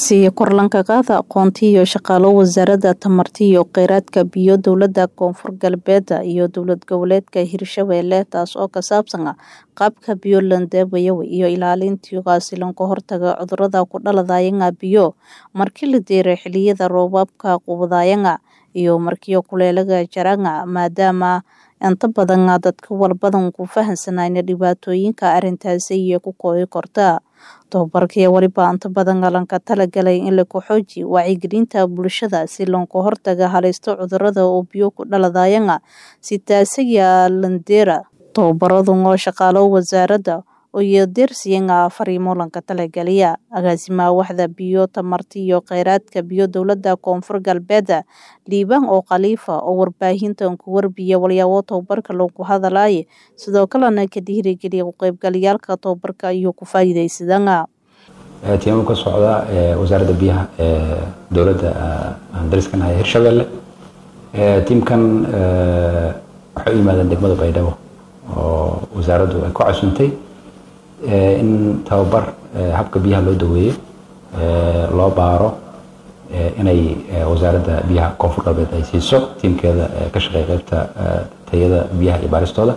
Sii Kor-lanka qaada aqoonta iyo shaqaalo wasaaradda tamarta iyo kheyraadka biyo dowladda koonfur galbeed iyo dowlad goboleedka Hirshabelle taas oo ka saabsan qaabka biyo landaweeyo iyo ilaalinta xasiloon ka hortaga cudurrada ku dhaladayanga biyo markii la deeray xilliyada roobabka qubadayanga iyo markii kuleelaga jaranga maadaama inta badan dadka walbadan ku fahansanayna dhibaatooyinka arrintaasi iyo ku koobi karta tababarkii waliba inta badan lanka talagalay in la xoojiyo wacyigelinta bulshada si looga hortaga halista cudurrada oo biyo ku dhaladayanga si taasiga landeera tababaradan oo shaqaalo wasaaradda iyo deersiyanga fariimo lanka talagaliya agaasimaha waxda biyo tamarta iyo kheyraadka biyo dowladda koonfur galbeed liibaan oo khaliifa oo warbaahinta ku warbiya walyaabo tababarka lagu hadalay sidoo kalena ka dhiirigeliya ku qaybgalayaalka tababarka iyo ku faa'iidaysadanga tiimo ka socda wasaaradda biyaha ee dowladda aan dariskanahay Hirshabelle tiimkan waxay u yimaadeen degmada Baydhabo oo wasaaraddu ay ku casuntay in tababar habka biyaha loo daweeyo loo baaro inay wasaaradda biyaha koonfur galbeed ay siiso tiimkeeda ka shaqeeya qaybta tayada biyaha iyo baaristooda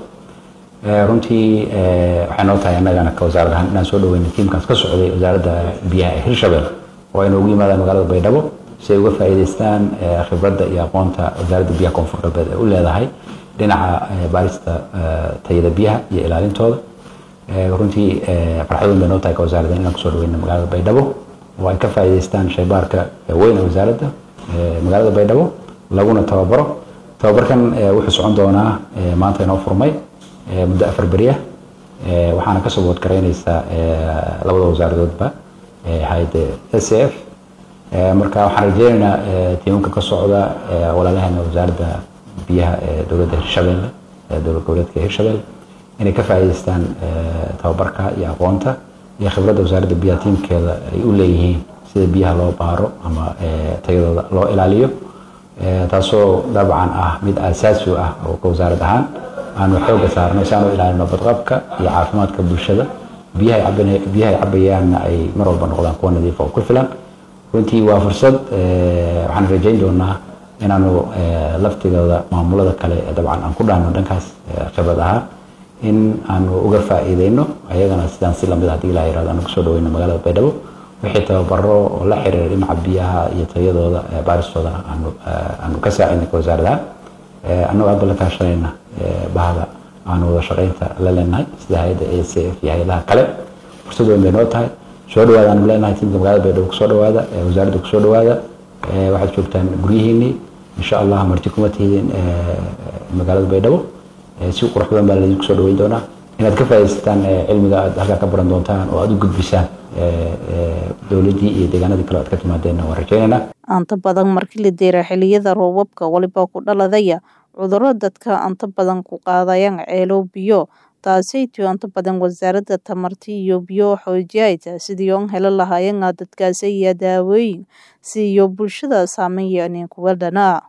runtii waxay noo tahay annagana ka wasaarad ahaan inaan soo dhaweyno tiimkaas ka socday wasaaradda biyaha ee hirshabelle oo ay noogu yimaadaan magaalada baydhabo si ay uga faa'iidaystaan khibradda iyo aqoonta wasaaradda biyaha koonfur galbeed ee u leedahay dhinaca baarista tayada biyaha iyo ilaalintooda runtii farxad weyn bay noo tahay ka wasaaradda inaan kusoo dhaweyno magaalada baydhabo oo ay ka faa'iidaystaan shaybaarka weyn ee wasaaradda magaalada baydhabo laguna tababaro tababarkan wuxuu socon doonaa maanta inoo furmay muddo afar beri ah waxaana ka soo boodgaraynaysaa labada wasaaradoodba hayadda s f marka waxaan rajeynaynaa tiimanka ka socda walaalahana wasaaradda biyaha ee dowladda hirshabelle dowlad goboleedka hirshabelle inay ka faa'iidaystaan tababarka iyo aqoonta iyo khibradda wasaaradda biyaha tiimkeeda ay u leeyihiin sida biyaha loo baaro ama tayadooda loo ilaaliyo taasoo dabcan ah mid aasaasi u ah oo ka wasaarad ahaan aanu xooga saarno si aan u ilaalino badqabka iyo caafimaadka bulshada biyaha biyaha ay cabayaanna ay mar walba noqdaan kuwa nadiif oo ku filan runtii waa fursad waxaan rajayn doonaa inaanu laftigooda maamulada kale dabcan aan ku dhaano dhankaas khibrad ahaan in aanu uga faa'iideyno ayagana sidaan si lamid haddii ilaa yirahdo aanu kusoo dhaweyno magaalada baydhabo wixii tababaro oo la xiriira dhinaca biyaha iyo tayadooda baaristooda aanu aanu ka saacidnay ka wasaaradaha annagoo hadda la kaashanayna bahda aanu wada shaqaynta la leenahay sida hay-adda a c f iyo hay-adaha kale fursad weyn bay noo tahay soo dhawaada aanu leenahay tiimka magaalada baydhabo kusoo dhawaada wasaaradda kusoo dhawaada waxaad joogtaan guryihiinii insha allah marti kuma tihiin magaalada baydhabo si qurux badan baa laidinku soo dhaweyn doonaa inaad ka faa'iidaysataan cilmiga aad halkaa ka baran doontaan oo aad u gudbisaan dowladdii iyo deegaanadii kale aad ka timaadeenna waan rajaynaynaa anta badan markii la deera xilliyada roobabka waliba ku dhaladaya cudurro dadka anta badan ku qaadayaan ceelo biyo taasaytiyo anta badan wasaaradda tamarta iyo biyo xoojiyayta sidii oon helo lahaayeen dadkaasi iyo daawooyin si iyo bulshada saameyn kuwa dhana